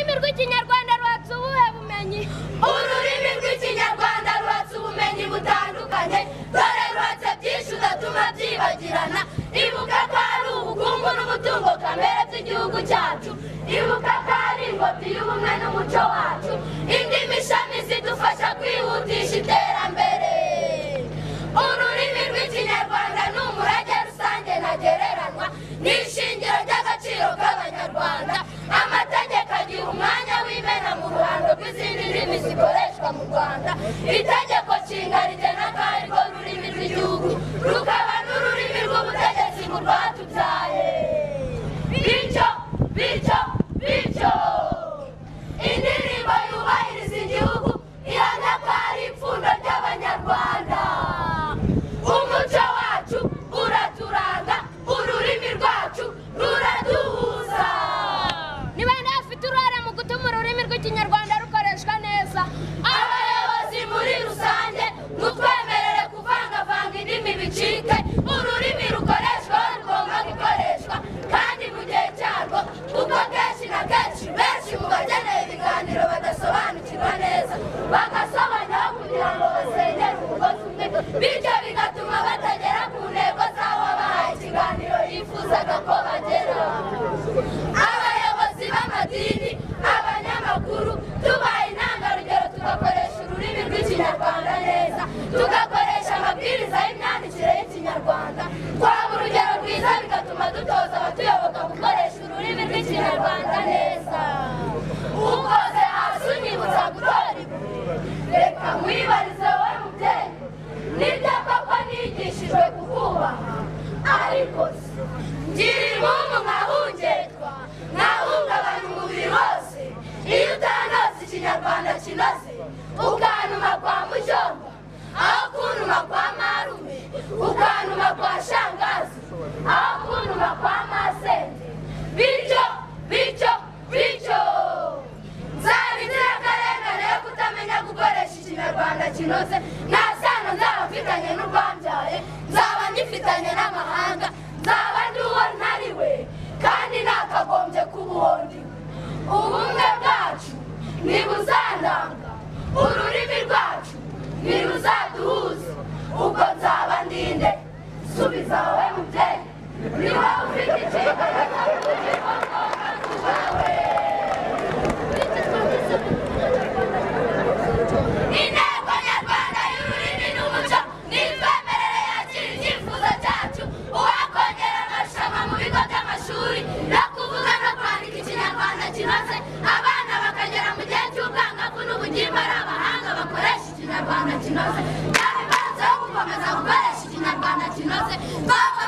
rw'ikinyarwanda rwatse ubuhe bumenyi ururimi rw'ikinyarwanda rwatse ubumenyi butandukanye dore rwatse byinshi udatuma byibagirana ibuka ko ari ubukungu n'umutungo kamere by'igihugu cyacu ibuka ko ari ingobyi y'ubumwe n'umuco wacu indimi ishami zidufasha kwihutisha iterambere ururimi rw'ikinyarwanda ni umurage rusange ntagereranywa ni ishingiro ry'agaciro k'abanyarwanda amategeko agira umwanya w'imena mu ruhando rw'izindi ndimi zikoreshwa mu rwanda itegeko nshinga rigena ko ari rwo rurimi rw'igihugu rukaba n'ururimi rw'ubutegetsi mu rwatubyaye bityo bityo bityo indirimbo yubahiriza igihugu ihamya ko ari ipfundo ry'abanyarwanda umuco wacu uraturanga ururimi rwacu ruraduhuza ni bande bafite uruhare mu gutuma ururimi rw'ikinyarwanda rukoreshwa neza abayobozi muri rusange mutwemerere kuvangavanga indimi bicike ururimi rukoreshwa aho rugomba gukoreshwa kandi mu gihe cyarwo kuko kenshi na kenshi benshi mu bakeneye ibiganiro badasobanukirwa neza bagasobanyaho kugira ngo basengere umugozi umwe bityo bigatuma batagera ku ntego z'aho bahaye ikiganiro yifuzaga ko bagera abayobozi b'amadini abanyamakuru tubaye intangarugero tugakoresha ururimi rw'ikinyarwanda neza tugakoresha amabwiriza y'imyandikire y'ikinyarwanda twaba urugero rwiza bigatuma dutoza abatuyoboka gukoresha ururimi rw'ikinyarwanda neza ukoze hasi unyibutsa gutora ibuye reka mwibarize wowe mubyeyi nibyo koko nigishijwe kukubaha ariko se ngira impamvu nkahungerwa nkahungabanya umubiri wose iyo utanose ikinyarwanda kinoze ukanuma kwa mujomba aho kunuma kwa marume ukanuma kwa shangazi aho kunuma kwa masenge bityo bityo bityo nzaba inzirakarengane yo kutamenya gukoresha ikinyarwanda kinoze nta sano nzaba mfitanye n'urwambyaye nzaba ngifitanye n'amahanga nzaba ndi uwo ntari we kandi nakagombye kuba uwo ndi we ubumwe bwacu ntibuzandanga ururimi rwacu ntiruzaduhuze ubwo nzaba ndinde subiza wowe mubyeyi niba ufite inshingano zo kugira ngomba kubawe inteko nyarwanda y'ururimi n'umuco ni imyemerere yakira icyifuzo cyacu uwakongera amarushanwa mu bigo by'amashuri no kuvuga no kwandika ikinyarwanda kinoze abana bakagera mu gihe cy'ubwangavu n'ubugimba ari abahanga bakoresha ikinyarwanda kinoze nta bibanza yo gukomeza gukoresha ikinyarwanda kinoze twava